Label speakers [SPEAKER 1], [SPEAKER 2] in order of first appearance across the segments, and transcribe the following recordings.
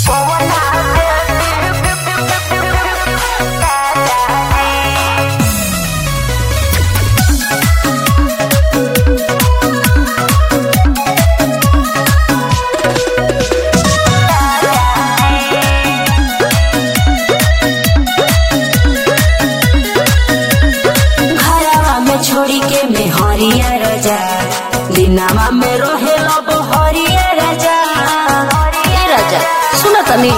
[SPEAKER 1] घरवा में छोड़ी के में हरिया राजा दिनावा में रोहे लब हरिया राजा
[SPEAKER 2] ए राजा सुन तनी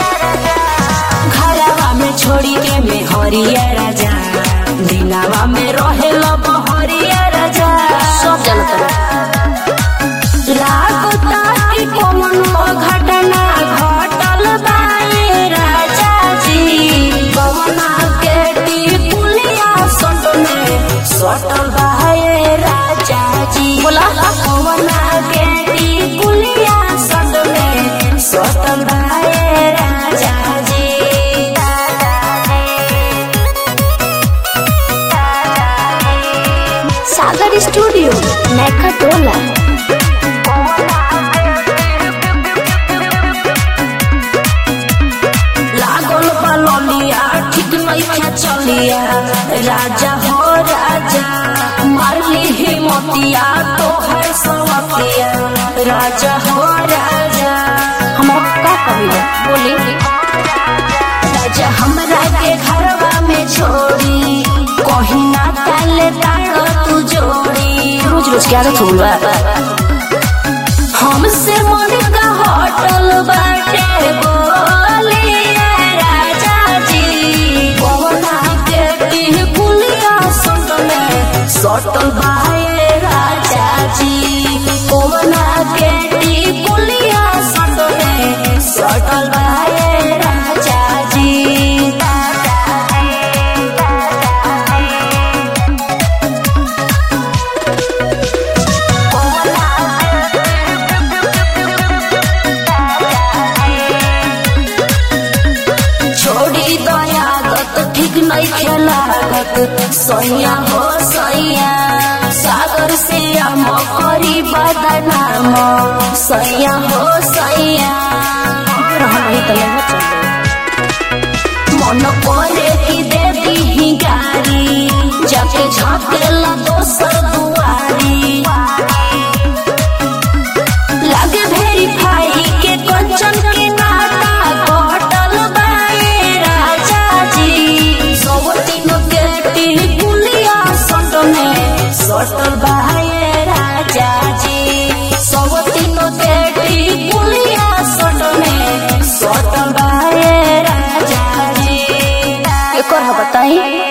[SPEAKER 1] घरवा में छोड़ी के में हरिया राजा दिनावा में रोहे लब हरिया राजा
[SPEAKER 2] सब जानत रहे
[SPEAKER 1] लागता कि कौनो घटना घटल बाए राजा जी कवना के टिपुलिया सट में सटल बाए राजा जी
[SPEAKER 2] बोला।
[SPEAKER 1] कवना के टिपुलिया सट में सटल बाए राजा जी
[SPEAKER 2] सागर स्टूडियो नैका टोला
[SPEAKER 1] लागल बललिया ठीक नइखे चलिया राजा हो राजा मारली हिमतिया तो है सवतिया राजा हो राजा
[SPEAKER 2] हमरा का कहिला बोली
[SPEAKER 1] राजा हमरा के घरवा में छोड़ी कहीं ना ताले ताड़ तू जोड़ी
[SPEAKER 2] रोज रोज क्या आदत हो गइल बा
[SPEAKER 1] हमसे मन का होटल बाटे बोलिए राजा जी पवना के टिह पुलिया संग में सटल बाए राजा जी पवना के टिह पुलिया संग में सटल बाए राजा जी छोड़ी दयागत ठीक नहीं खेलागत सैया हो सैया सागर से हम करी बदनाम सैया हो सैया
[SPEAKER 2] रहन रही त लेना चल
[SPEAKER 1] मन करे कि दे दी गारी जाके झाँकेला दोसर दुआरी लागे वेरीफाई के कंचन के नाता कटल बाए राजा जी सब तीनों के टिकुलिया सट में सटल बाए राजा जी सब तीनों के टिकुलिया सट में सटल बाए राजा जी
[SPEAKER 2] एकर ह बताई